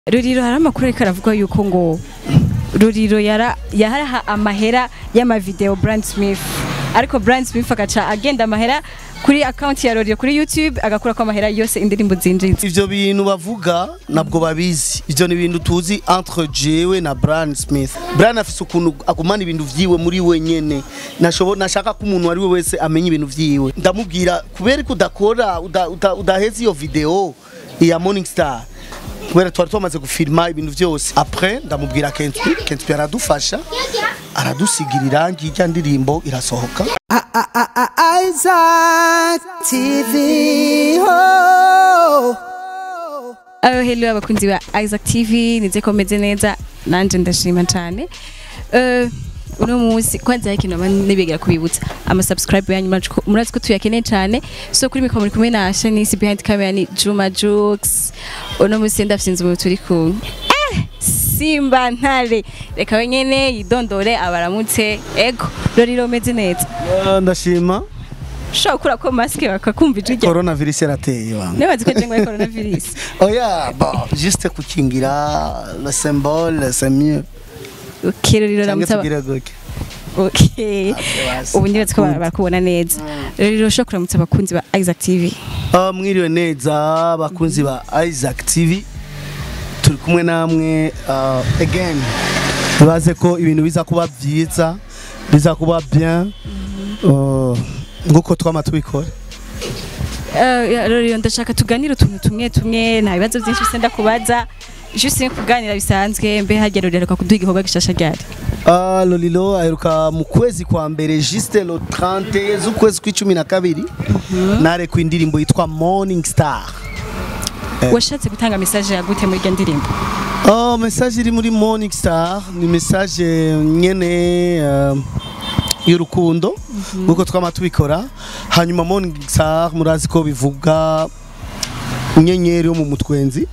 ruriro hari amakuru ariko aravuga yuko ngo ruriro yara yaraha amahera y'amavideo Brand Smith ariko Brand Smith agaca agenda amahera kuri account ya ruriro kuri YouTube agakura ko amahera yose indirimbo zinjiza ivyo bintu bavuga nabwo babizi ivyo ni ibintu tuzi entre jewe na Brian Smith Brian afise ukuntu agumana ibintu vyiwe muri we nyene nashobo nashaka ko umuntu ari we wese amenya ibintu vyiwe ndamubwira kubera ko udakora uda- uda- udaheza iyo video ya Morning Star kubera twari twamaze gufilma ibintu vyose après ndamubwira Kentwi Kentwi aradufasha aradusigira irangi irya ndirimbo irasohoka Isaac TV. Oh. aho hello abakunzi ba Isaac TV nize ko meze neza nanje ndashima cyane eh uno munsi kwanza hari ikintu nibegera kubibutsa ama subscribe yanyu murazi ko- murazi ko tuyakeneye cyane so kuri mikoro muri kumwe na Shanice behind camera ni Juma Jux uno munsi ndafsinze umuntu turi kumwe eh Simba ntare reka wenyene yidondore abaramutse ego roriro meze neza Eh, ndashima ushobora gukura ko maske bakakumva ijwi ryawe coronavirus yarateye bana nibazi ko jengo ya coronavirus Oya, bon, juste kukingira le symbole c'est mieux. okay roriro Cyangwa ramutse aba- tugire gutya. Okay. basi. Ubu ndibatse ko barakubona neza. Rero ushobora kuramutsa abakunzi ba Isaac TV. Ah, mwiriwe neza bakunzi ba Isaac TV. Turi kumwe namwe ah, again. Baze ko ibintu biza kuba byiza, biza kuba bien. Oh, nguko twama tubikora. Eh, Rero ndashaka tuganire utuntu tumwe tumwe nta bibazo byinshi senda kubaza. Juste kuganira bisanzwe mbe hagera rero kuduha igikorwa gishasha ryari. Ah, Lolilo aheruka mu kwezi kwa mbere juste le 30 z'ukwezi kw'icumi na kabiri nare ku indirimbo yitwa Morning Star. Washatse gutanga message ya gute muri iyo ndirimbo? Oh, message iri muri Morning Star ni message nyene uh, y'urukundo nkuko twama tubikora hanyuma Morning Star murazi ko bivuga inyenyeri yo mu mutwenzi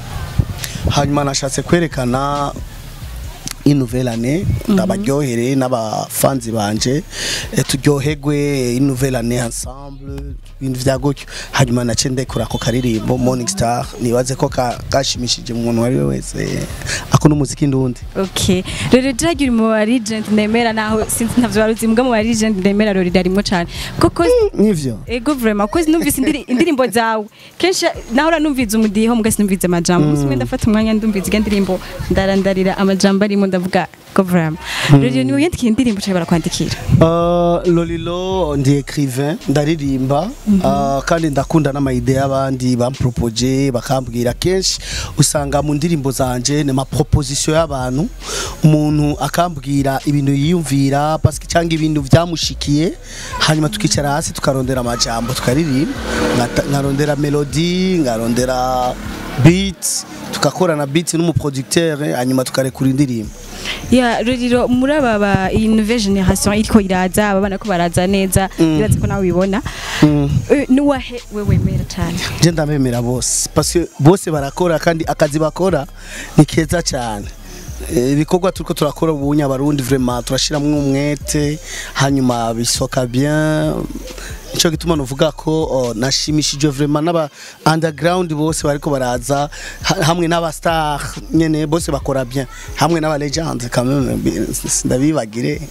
hanyuma nashatse kwerekana inouvelle année ndabaryohere n'abafanzi banje eh, turyoherwe inouvelle année ensemble ibintu vya gutyo hanyuma nace ndekura ako karirimbo Morning Star nibaze ko ka- kashimishije umuntu wari we wese akunda umuziki ndundi Okay. Rero dragira mu ba legend nemera naho sinzi ntavyo baruzi mbwa mu ba legend nemera rero ririmo cyane. Koko nivyo ego vraiment ko numvise indiri- indirimbo zawe kenshi nahora numviza umudiho muga sinumvize amajambo umunsi umwe ndafata umwanya ndumviza iyo ndirimbo ndarandarira amajambo arimo ndavuga ko vraiment rero niwe yandikiye indirimbo cyane barakwandikira Uh, Lolilo ndi écrivain ndaririmba uh, kandi ndakunda n'amayide y'abandi bampropoje bakambwira kenshi usanga mu ndirimbo zanje ni amaproposition y'abantu umuntu akambwira ibintu yiyumvira parce que cyangwa ibintu byamushikiye hanyuma tukicara hasi tukarondera amajambo tukaririmba nkata- nkarondera melody nkarondera beat tugakorana beat n'umuproducteur eh, hanyuma tukarekura indirimbo ya rero muri aba ba iyi nouvelle generation iriko iraza aba bana ko baraza neza bibaze ko nawe ubibona Eh, nuwahe wewe mera cyane je ndabemera bose parce que bose barakora kandi akazi bakora ni keza cyane Eh, ibikorwa turiko turakora ubu nyabarundi vraiment turashiramwo umwete hanyuma bisoka bien nico gituma novuga ko oh, nashimishijwe vraiment n'aba underground bose bariko baraza ha- hamwe n'aba star nyene bose bakora bien hamwe n'aba legends quand même bi- ndabibagire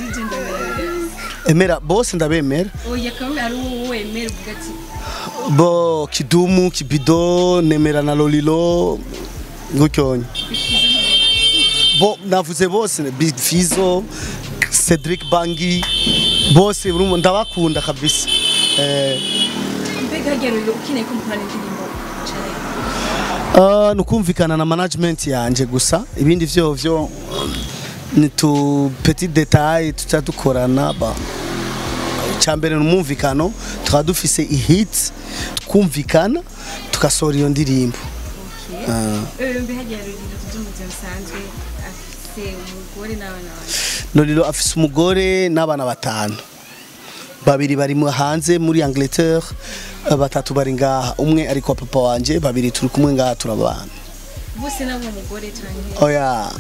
emera bose ndabemera oya kamwe ari wowe mera uvuga ati bo kidumu kibido nemera na lolilo gutyonye bo navuze bose big fizo cedric bangi bose urumva ndabakunda kabisa eh, mbega hagera rero ukeneye ko mukorana indirimbo cyane uh, nukumvikana na management yanje gusa ibindi vyovyo ni tu petit detail tuca dukorana ba cyambere numumvikano tukaba dufise ihit twumvikana tugasohora iyo ndirimbo Ah. mbe hagera rero ibintu by'ubuzima busanzwe afite umugore n'abana bawe Lolilo afise umugore n'abana batanu babiri bari mu hanze muri Angleterre eh, batatu bari ngaha umwe ari kwa papa wanje babiri turi kumwe ngaha turabana bose nabo umugore cyane oya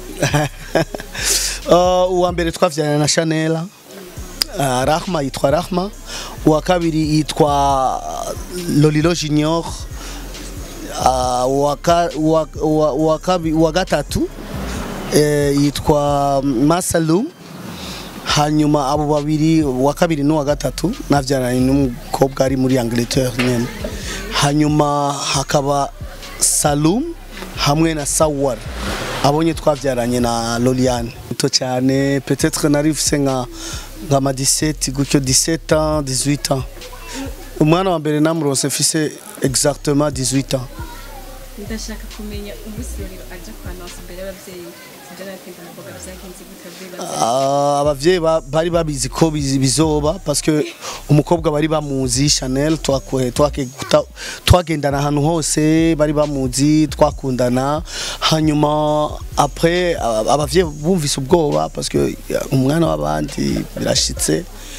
Uh, uwa mbere twavyana na Chanel uh, Rahma yitwa Rahma uwa kabiri yitwa Lolilo Junior ah, uwa ka- uwa- uwa- uwa kabi- uwa gatatu eh, yitwa masalum hanyuma abo babiri uwa kabiri n'uwa gatatu nabyaranye n'umukobwa ari muri angleterre nyene hanyuma hakaba salum hamwe na sawar abonye twabyaranye na loliane muto cyane peut-être nari mfise nka nka ma 17 gutyo 17 ans 18 ans umwana wa mbere namurose mfise exactement 18 ans ndashaka kumenya umunsi rero aja kwa nonse imbere y'abavyeyi sibyo nakwenda umukobwa vyagenze gute bibaza Ah, abavyeyi ba- bari babizi ko bizi- bizoba parce que umukobwa bari bamuzi Chanel twakwe twake guta- twagendana ahantu hose bari bamuzi twakundana hanyuma après aba- abavyeyi bumvise ubwoba parce que ya, umwana w'abandi birashitse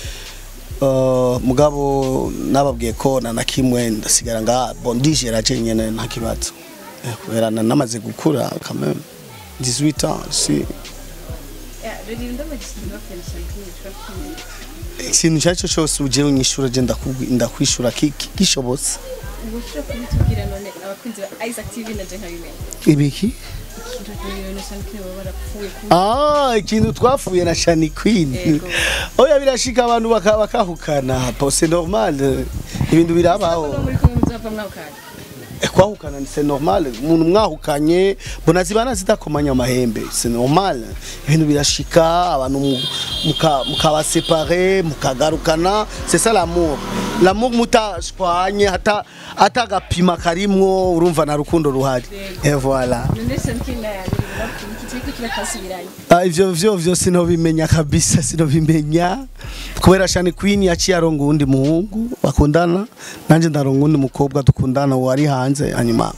Uh, mugabo nababwiye ko na nakimwe ndasigara nga bon ndigera je nyene nta kibazo Eh, kubera na- namaze gukura quand même 18 ans si rero ndamagishije bakwensha kwishura kwishura ikintu icyo ari cyo cyose uje unyishura je ndakubwi- ndakwishura ki- ki- gishobotse ubushobora kubitubwira none abakunzi ba Isaac TV na je nkabimenya ibiki rero nashaka baba barapfuye ku ah ikintu twafuye na Shani Queen Yego. oya birashika abantu baka- bakahukana po c'est normal ibintu birabaho no muri kumwe muzava mwakana Eh, kwahukana ni c'est normal umuntu mwahukanye mbona zibana zidakomanya amahembe c'est normal ibintu birashika abantu mu- muka- mukabasepare mukagarukana c'est ça l'amour l'amour mutashwanye hata hata agapima karimwo urumva na rukundo ruhari et voilà none shankina rero bapfuye iki kiriko kirakasubiranye Ah, ivyo vyo vyo sinobimenya kabisa sinobimenya kubera Shani Queen yaciye aronga uwundi muhungu bakundana nanje ndaronga uwundi mukobwa dukundana wari hanze hanyuma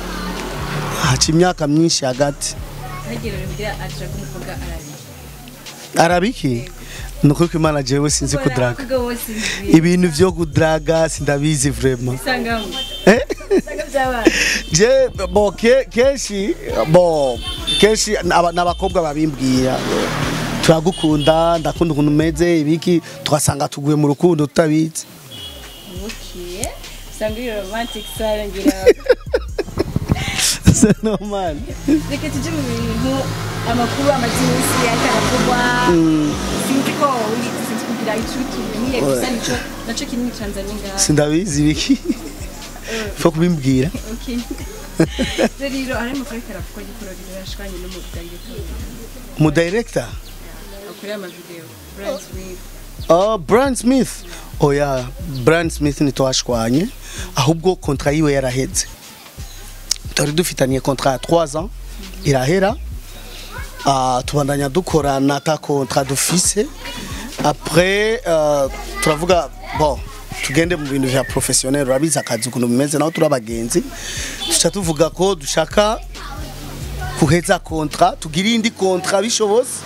haca imyaka myinshi hagati hagera rero kugira aja kumukobwa arabi arabiki nukuri ko imana jewe sinzi kudraga ibintu vyo kudraga sindabizi vraiment isangamo eh? isanga by'abana je bo ke- kenshi bo kenshi aba- n'abakobwa babimbwira turagukunda ndakunda ukuntu umeze ibiki tugasanga tuguye mu rukundo tutabizi okay usanga iri romantic sara ngira c'est normal reka tujye mu bintu amakuru amajinisi akaravugwa sinzi ko wigeze sinzi kugira icyo utumenye gusa nico naco kiri muri Tanzania ngaha sindabizi ibiki fo kubimbwira okay rero hari amakuru ariko aravugwa y'ikoro rirashwanye n'umugabo mu director akorera amavideo Brian Smith Oh, Brand Smith. Oya, Brand Smith ntitwashwanye ahubwo kontra yiwe yaraheze. Twari dufitaniye kontra ya 3 ans irahera. Ah, tubandanya dukorana ata kontra dufise. Après uh, turavuga bon tugende mu bintu vya professionnel urabizi akazi ukuntu bimeze naho turi abagenzi tuca tuvuga ko dushaka kuheza kontra tugira indi kontra bishobose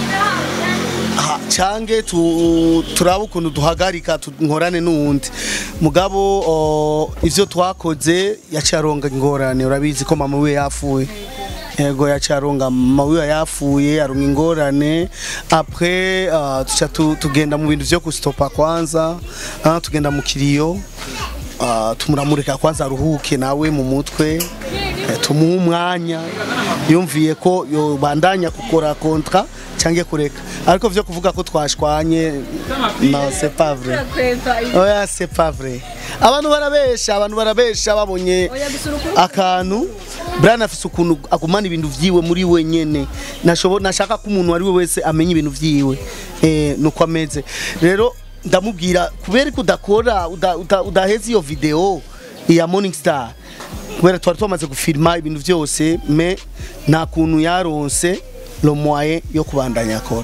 Ha, cange tu, turaba ukuntu duhagarika tu- nkorane n'uwundi mugabo o, ivyo twakoze yaciye aronga ingorane urabizi ko mama wiwe yapfuye yego yaciye aronga mama wiwe yapfuye aronga ingorane après uh, tuca tu, tugenda mu bintu vyo kustopa kwanza uh, tugenda mu kiriyo uh, tumuramurika kwanza aruhuke nawe mu mutwe eh, tumuhe umwanya yumviye ko yobandanya gukora kontra cyangwa kureka ariko vyo kuvuga ko twashwanye no c'est pas vrai kwepa oya c'est pas vrai abantu barabesha abantu barabesha babonye oya gusura ukuri akantu Brian afise ukuntu agumana ibintu vyiwe muri we nyene nashobo nashaka ko umuntu ari we wese amenya ibintu vyiwe eh nuko ameze rero ndamubwira kubera ko udakora uda- uda- udaheza iyo video ya Morning Star kubera twari twamaze gufilma ibintu vyose me nta kuntu yaronse lo moyen yo kubandanya akora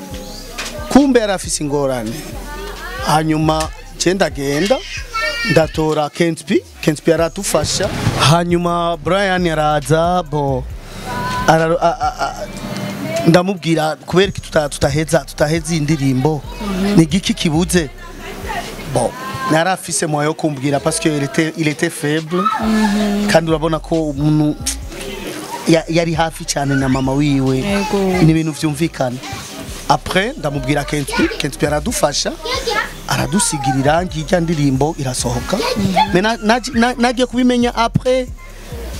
kumbe yari afise ingorane hanyuma nce ndagenda ndatora Kenspi Kenspi aradufasha hanyuma Brian araza bo ara- a- a- a- ndamubwira kubera ko tuta- tutaheza tutaheza iyi ndirimbo ni igiki kibuze bo nari afise moyo yo kumbwira parce que il était il était faible kandi urabona ko umuntu ya- yari hafi cyane na mama wiwe Yego. ni ibintu vyumvikana après ndamubwira Kenspi Kenspi aradufasha aradusigira irangi ijya ndirimbo irasohoka me na- naji- na- nagiye kubimenya après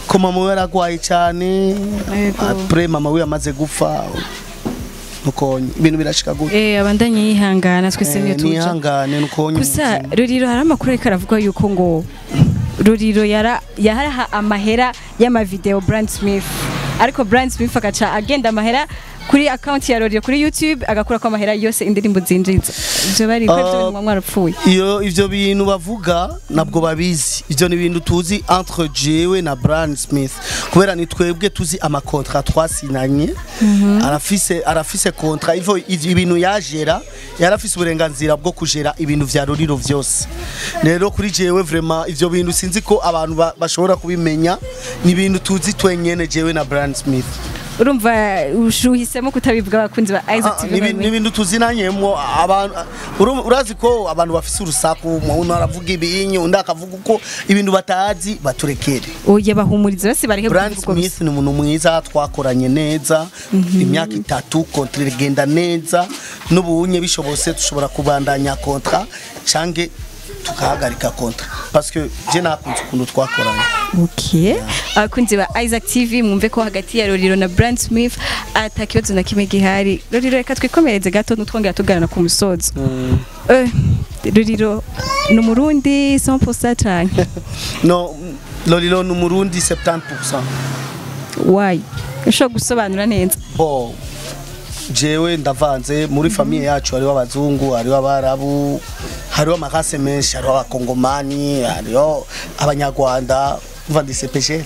ko mama we yaragwaye cyane Yego. apre mama we yamaze gupfa nuko ibintu birashika gute eh abandanye yihangana twese niyo Eh, tuja nihangane nuko gusa ruriro hari amakuru ariko aravuga yuko ngo ruriro yara yaraha amahera y'amavideo Brand Smith ariko Brand Smith agaca agenda amahera kuri account ya ruriro kuri YouTube agakura ko amahera yose indirimbo zinjiza ivyo bari ko ivyo Ah. bintu mwarapfuye iyo ivyo bintu bavuga nabwo babizi ivyo ni ibintu tuzi entre jewe na Brian Smith kubera ni twebwe tuzi amakontra twasinanye arafise arafise kontra ivyo ivyo ibintu yajera yarafise uburenganzira bwo kujera ibintu vya ruriro vyose rero kuri jewe vraiment ivyo bintu sinzi ko abantu ba- bashobora kubimenya ni ibintu tuzi twenyene jewe na Brian Smith urumva ushuhisemo kutabivuga abakunzi ba Isaac Ah, TV ni ibintu- ni ibintu tuzinanyemo abantu uru- urazi ko abantu bafise urusaku umuntu aravuga ibinyu undi akavuga uko ibintu batazi baturekere oye bahumuriza bose bareke Brand kuvuga gusa. Smith ni umuntu mwiza twakoranye neza imyaka itatu kontra igenda neza n'ubunye bishobose dushobora kubandanya kontra canke tukahagarika kontra parce que je nakunze ukuntu twakoranye Okay. Abakunzi ba Isaac TV mwumve ko hagati ya Roriro na Brand Smith ata kibazo na kimwe gihari. Roriro reka twikomereze gato nutwongera tuganira ku musozo. Eh, Roriro ni umurundi 100% canke no lolilo ni umurundi 70% why? Ushobora gusobanura neza. bo jewe ndavanze muri famiye yacu hariho abazungu hariho abarabu hariho amakase menshi hariho abakongomani hariho abanyarwanda mva ndi sepejeri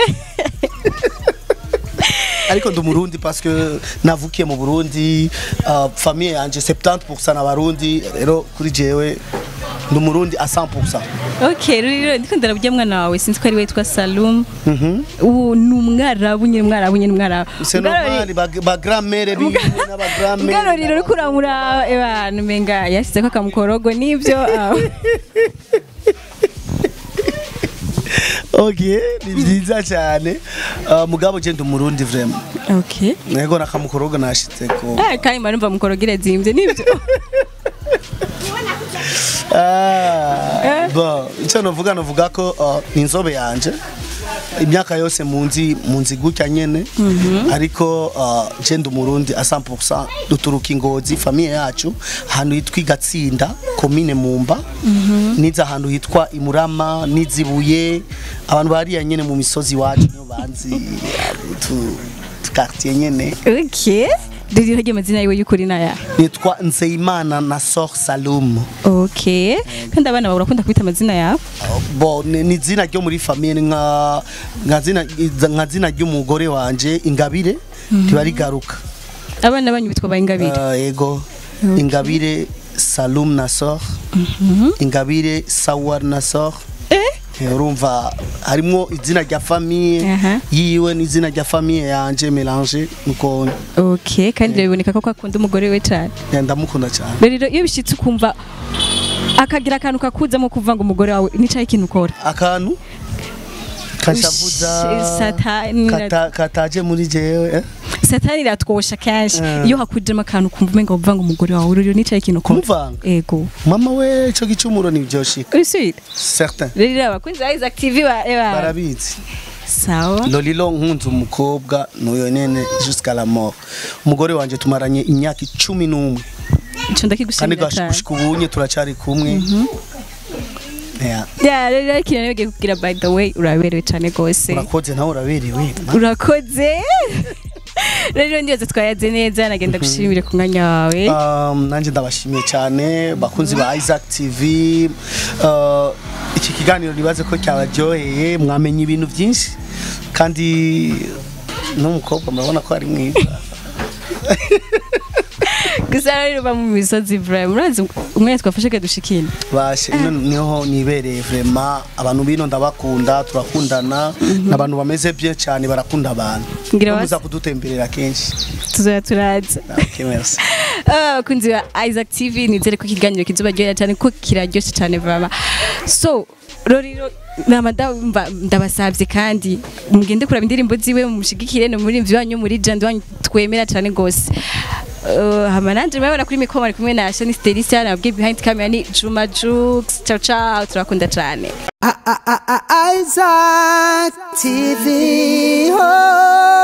ariko ndi umurundi parce que navukiye mu burundi uh, famiye yanje 70% n'abarundi rero kuri jewe ndi umurundi a 100% Okay, Roriro ndiko ndarabye mwana wawe sinzi ko ari witwa Salum. Ubu ni umwarabu nyine umwarabu nyine umwarabu. c'est Ubwo Roriro- normal ba, ba grand-mère biwe n'aba grand-mère Ubwo Roriro uriko uramura abantu menga yashizeko akamukorogo nivyo. ah. ok ni byiza cyane uh, mugabo je ndi umurundi vraiment Okay. nego nakamukoroga nashitseko Ah, kandi marumva mukorogire zimvye nivyo. Ah, bon icyo novuga novuga ko uh, ni inzobe yanje imyaka yose munzi munzi gutya nyene ariko uh, je ndi umurundi a 100% duturuka ingozi famiye yacu ahantu hitwa igatsinda komine mumba niza ahantu hitwa imurama nizibuye abantu bariya nyene mu misozi wacu niyo banzi tu tu quartier nyene Okay. Rero ryo mazina yiwe y'ukuri naya. nitwa Nzeyimana na Sor Salum Okay. Kandi abana bawe urakunda kubita amazina yawe? bo ni ni izina ryo muri famiye ni nka nka zina nka zina ry'umugore wanje ingabire riba rigaruka Abana banyu bitwa bayingabire. Ah, yego ingabire Salum na Sor ingabire Sawar na Sor Eh? Eh, urumva harimo izina rya famiye Aha. yiwe n'izina rya famiye yanje melange nuko Okay, kandi biboneka ko akunda umugore we cyane. eh, ndamukunda cyane Rero iyo bishitse ukumva akagira akantu kakuzamo kuvuga ngo umugore wawe nicaye ikintu ukora. akantu kashavuza Satani kata, kataje muri jewe eh? satani iratwosha kenshi Mm. iyo hakujemo akantu kumva umenga uvuga ngo umugore wawe rero nicaye ikintu ukora. kumvanga Ego. mama we ico gicumuro nivyoshika Usubira. certain Rero abakunzi ba Isaac TV ba eba. barabizi Sawa. lolilo nkunze umukobwa nuyo nyene jusqu'à la mort umugore wanje tumaranye imyaka icumi n'umwe Ico kandi ndakigushimira cyane. gushika ubunye turacari kumwe Yeah, Ya, rero ikintu nibagiye kugira by the way uraberewe cyane gose. urakoze nawe uraberewe Urakoze. Rero ndiyoze twayaze neza nagenda gushimire ku mwanya wawe. Um, nanjye ndabashimiye cyane bakunzi ba Isaac TV uh, iki kiganiro nibaze ko cyabaryoheye mwamenye ibintu byinshi kandi n'umukobwa murabona ko ari mwiza Gusa rero ba mu misozi Ibrahim urazi umwe twafashe kadushikina. bashe ino niho nibereye vraiment abantu bino ndabakunda turakundana n'abantu bameze bien cyane barakunda abantu Ngira muza basi kudutemberera kenshi tuzoya turaza. okay, merci abakunzi ba Isaac TV nizere ko ikiganiro kizobaryohera cyane ko kiraryoshye cyane vraiment so roriro nama ndumva ndabasabye kandi mugende kuraba indirimbo ziwe mumushigikire no muri wanyu muri jandi wanyu twemera cyane gose Uh, hama nanje murabona kuri mikoro ari kumwe na Shani Stelisia nabwiye behind camera ni Juma Jux ciao ciao turakunda cyane Isaac TV. Oh.